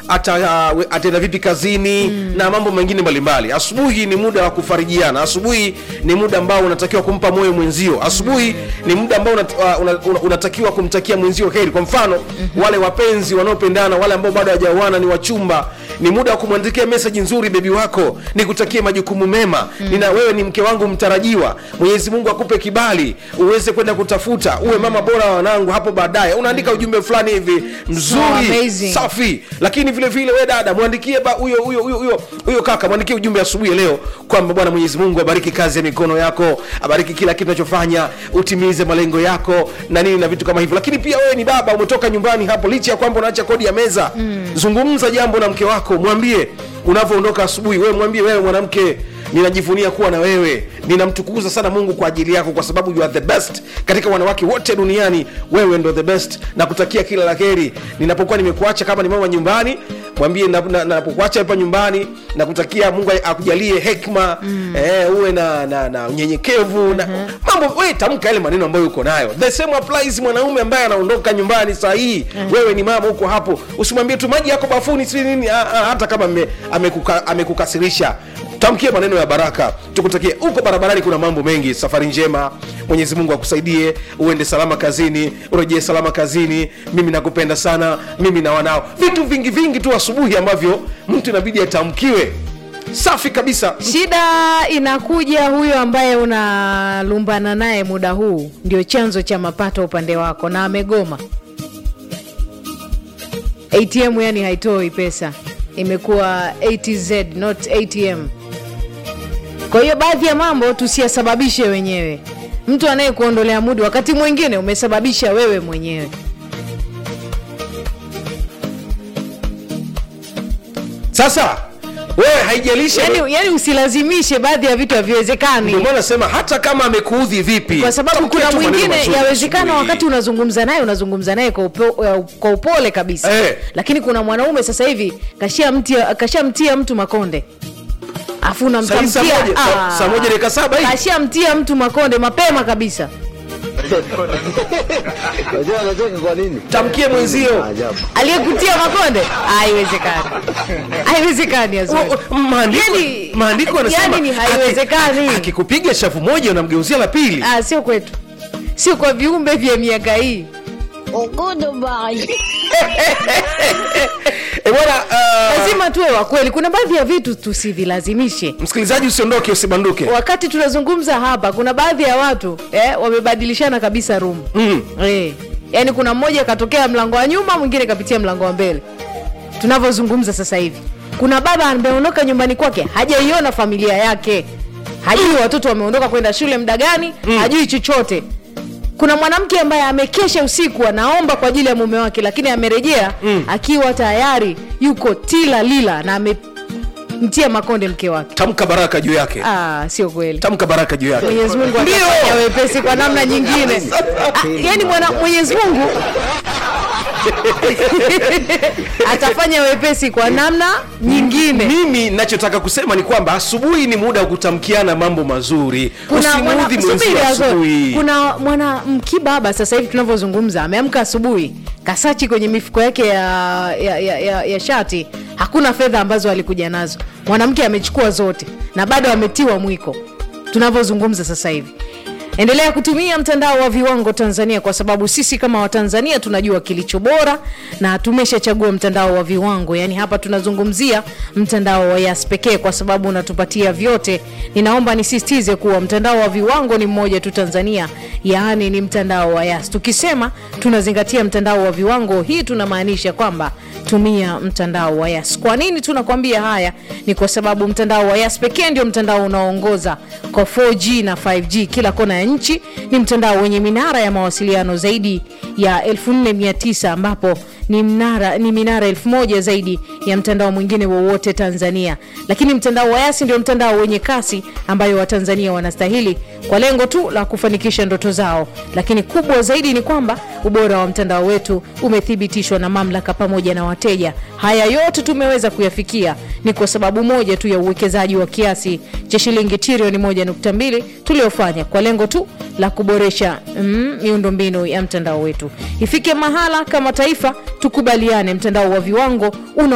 ata, uh, ataenda vipi kazini mm. na mambo mengine mbalimbali asubuhi ni muda wa kufarijiana asubuhi ni muda ambao unatakiwa kumpa moyo mwenzio asubuhi ni muda ambao unat, uh, una, una, unatakiwa kumtakia mwenzio heri kwa mfano mm-hmm. wale wapenzi wanaopendana wale ambao bado hawajaoana ni wachumba ni muda wa kumwandikia meseji nzuri bebi wako nikutakie majukumu mema mm. nina wewe ni mke wangu mtarajiwa mwenyezi mungu akupe kibali uweze kwenda kutafuta uwe mama bora wa wanangu hapo baadaye unaandika ujumbe fulani hivi mzuri amazing. safi lakini vile vile we dada mwandikie ba- huyo huyo huyo huyo huyo kaka mwandikie ujumbe asubuhi ya leo kwamba bwana mwenyezi mungu abariki kazi ya mikono yako abariki kila kitu unachofanya utimize malengo yako na nini na vitu kama hivyo lakini pia wewe ni baba umetoka nyumbani hapo licha ya kwamba unaacha kodi ya meza mm. zungumza jambo na mke wako mwambie unavyoondoka asubuhi wewe mwambie wewe mwanamke ninajivunia kuwa na wewe ninamtukuza sana mungu kwa ajili yako kwa sababu you are the best katika wanawake wote duniani wewe ndo the best na kutakia kila la heri ninapokuwa nimekuacha kama ni mama nyumbani mwambie na- na- napokuacha hapa nyumbani na kutakia mungu akujalie hekma mm. eh, uwe na, na, na unyenyekevu na mambo we tamka yale maneno ambayo uko nayo the same applies mwanaume ambaye anaondoka nyumbani saa hii wewe ni mama huko hapo usimwambie tu maji yako bafuni si nini ah, ah, hata kama ame- amekuka- amekukasirisha tamkie maneno ya baraka tukutakie huko barabarani kuna mambo mengi safari njema mwenyezi mungu akusaidie uende salama kazini urejee salama kazini mimi nakupenda sana mimi na wanao vitu vingi vingi tu asubuhi ambavyo mtu inabidi atamkiwe safi kabisa shida inakuja huyo ambaye unalumbana naye muda huu ndio chanzo cha mapato upande wako na amegoma atm yani haitoi pesa imekuwa atz not atm kwa hiyo baadhi ya mambo tusiyasababishe wenyewe mtu anayekuondolea mudi wakati mwingine umesababisha wewe mwenyewe sasa wewe haijalishi yani, yani usilazimishe baadhi ya vitu haviwezekani ndio maana nasema hata kama amekuudhi vipi kwa sababu tamkia kuna tu maneno mwingine mazuri yawezekana asubuhi. wakati unazungumza naye unazungumza naye kwa, upo, eh, kwa upole kabisa Eh. lakini kuna mwanaume sasa hivi kashamtia kashamtia mtu makonde afu Saa hii saa unamtamkia moja- saa- ah, saa moja dakika saba hii kashamtia mtu makonde mapema kabisa Unajua anacheka kwa nini? tamkie mwenzio Ajabu. aliyekutia makonde haiwezekani haiwezekani Azori. O- o- maandiko Yani- maandiko yanasema yani ni haiwezekani. aki- akikupiga shavu moja unamgeuzia la pili Ah, sio kwetu sio kwa viumbe vya miaka hii e bwana uh, lazima tuwe wa kweli kuna baadhi ya vitu tusivilazimishe msikilizaji usiondoke usibanduke wakati tunazungumza hapa kuna baadhi ya watu eh, wamebadilishana kabisa room mm. eh, yaani kuna mmoja katokea mlango wa nyuma mwingine kapitia mlango wa mbele tunavyozungumza sasa hivi kuna baba ameondoka nyumbani kwake hajaiona familia yake hajui watoto wameondoka kwenda shule muda gani mm. hajui chochote kuna mwanamke ambaye amekesha usiku anaomba kwa ajili ya mume wake lakini amerejea mm. akiwa tayari yuko tila lila na amemtia makonde mke wake tamka baraka juu yake ah, sio kweli tamka baraka juu yake mwenyezi mungu Ndio. atafanya wepesi kwa namna nyingine ah, yani mwana mwenyezi mungu atafanya wepesi kwa namna nyingine mimi nachotaka kusema ni kwamba asubuhi ni muda wa kutamkiana mambo mazuri kuna mwana, usimuudhi subiri mwenzio Azori. asubuhi kuna mwana mkibaba sasa hivi tunavyozungumza ameamka asubuhi kasachi kwenye mifuko yake ya, ya, ya, ya, ya shati hakuna fedha ambazo alikuja nazo mwanamke amechukua zote na bado ametiwa mwiko tunavyozungumza sasa hivi endelea kutumia mtandao wa viwango tanzania kwa sababu sisi kama watanzania tunajua kilicho bora na tumeshachagua mtandao wa viwango yaani hapa tunazungumzia mtandao wa yas pekee kwa sababu unatupatia vyote ninaomba nisisitize kuwa mtandao wa viwango ni mmoja tu tanzania yaani ni mtandao wa yas tukisema tunazingatia mtandao wa viwango hii tunamaanisha kwamba tumia mtandao wa yas kwa nini tunakwambia haya ni kwa sababu mtandao wa yas pekee ndio mtandao unaoongoza kwa 4g na 5g kila kona ya nchi ni mtandao wenye minara ya mawasiliano zaidi ya 4900 ambapo ni mnara ni minara elfu moja zaidi ya mtandao mwingine wowote tanzania lakini mtandao wa yasi ndio mtandao wenye kasi ambayo watanzania wanastahili kwa lengo tu la kufanikisha ndoto zao lakini kubwa zaidi ni kwamba ubora wa mtandao wetu umethibitishwa na mamlaka pamoja na wateja haya yote tumeweza kuyafikia ni kwa sababu moja tu ya uwekezaji wa kiasi cha shilingi trilioni 1.2 tuliofanya kwa lengo tu la kuboresha mm, miundombinu ya mtandao wetu ifike mahala kama taifa tukubaliane mtandao wa viwango una